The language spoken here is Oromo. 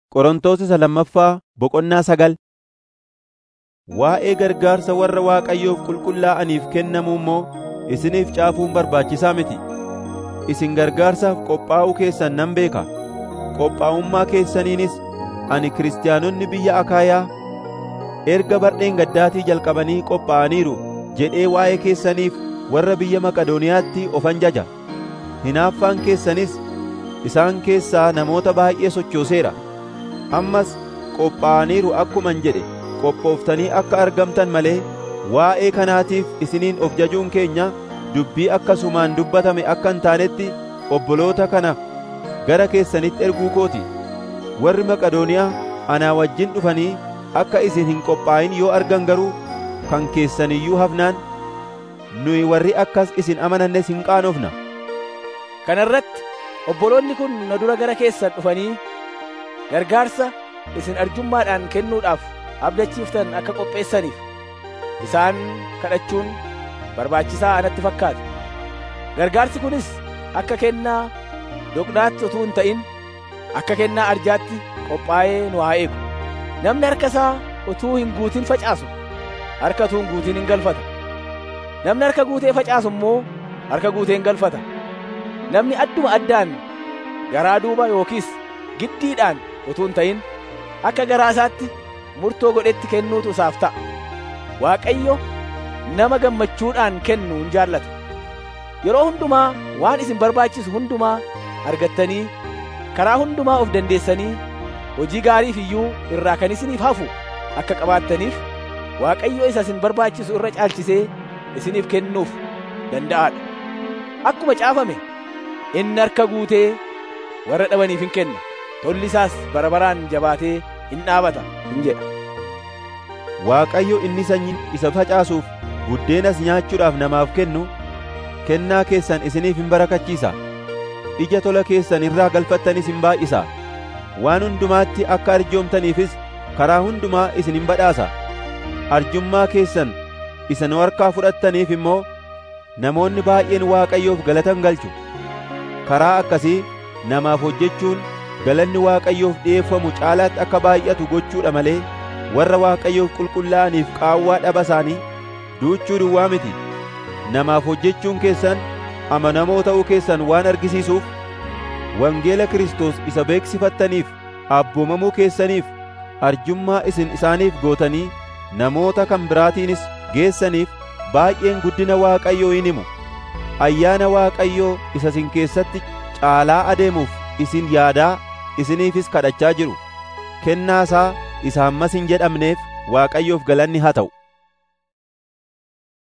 Qorontos isa lammaffaa boqonnaa sagal Waa'ee gargaarsa warra Waaqayyoof qulqullaa'aniif kennamuu immoo isiniif caafuun barbaachisaa miti. Isin gargaarsaaf qophaa'uu keessan nan beeka. Qophaa'ummaa keessaniinis ani kiristaanonni biyya Akaayaa erga bardheen gaddaatii jalqabanii qophaa'aniiru jedhee waa'ee keessaniif warra biyya Maqedooniyaatti ofan jaja. Hinaaffaan keessanis isaan keessaa namoota baay'ee sochooseera. Ammas qophaa'aniiru akkuman jedhe qophooftanii akka argamtan malee waa'ee kanaatiif isiniin of jajuun keenya dubbii akkasumaan dubbatame akka hin taanetti obboloota kana gara keessanitti erguu kooti. Warri Maqedooniyaa anaa wajjin dhufanii akka isin hin qophaa'in yoo argan garuu kan keessan iyyuu hafnaan nuyi warri akkas isin amanannes hin qaanofna. Kana irratti obboloonni kun na dura gara keessan dhufanii gargaarsa isin arjummaadhaan kennuudhaaf abdachiiftan akka qopheessaniif isaan kadhachuun barbaachisaa anatti fakkaata. Gargaarsi kunis akka kennaa doqnaatti utuu hin ta'in akka kennaa arjaatti qophaa'ee nu haa eegu. Namni harka isaa utuu hin guutin facaasu harka utuu hin guutin hin galfata. Namni harka guutee facaasu immoo harka guutee hin galfata. Namni adduma addaan garaa duuba yookiis giddiidhaan utuu hin ta'in akka garaa isaatti murtoo godhetti kennuutu isaaf ta'a. Waaqayyo nama gammachuudhaan kennu hin jaallata. Yeroo hundumaa waan isin barbaachisu hundumaa argattanii karaa hundumaa of dandeessanii hojii gaariif iyyuu irraa kan isiniif hafu akka qabaattaniif Waaqayyo isa isin barbaachisu irra caalchisee isiniif kennuuf danda'aadha. Akkuma caafame inni harka guutee warra dhabaniif hin kenna. Tolli isaas bara baraan jabaatee hin dhaabata hin jedha. Waaqayyo inni sanyii isa facaasuuf buddeenas nyaachuudhaaf namaaf kennu kennaa keessan isiniif hin barakachiisa. Ija tola keessan irraa galfattanis hin baay'isa. Waan hundumaatti akka arjoomtaniifis karaa hundumaa isin hin badhaasa. Arjummaa keessan isa nu harkaa fudhattaniif immoo namoonni baay'een Waaqayyoof galatan galchu. Karaa akkasii namaaf hojjechuun galanni Waaqayyoof dhi'eeffamu caalaatti akka baay'atu gochuudha malee warra Waaqayyoof qulqullaa'aniif qaawwaa dhaba isaanii duuchuu duwwaa miti. Namaaf hojjechuun keessan amanamoo ta'uu keessan waan argisiisuuf wangeela Kiristoos isa beeksifattaniif abboomamuu keessaniif arjummaa isin isaaniif gootanii namoota kan biraatiinis geessaniif baay'een guddina Waaqayyoo in himu. Ayyaana Waaqayyoo isa isin keessatti caalaa adeemuuf isin yaadaa isiniifis kadhachaa jiru. Kennaa isaa isa hammas hin jedhamneef Waaqayyoof galanni haa ta'u.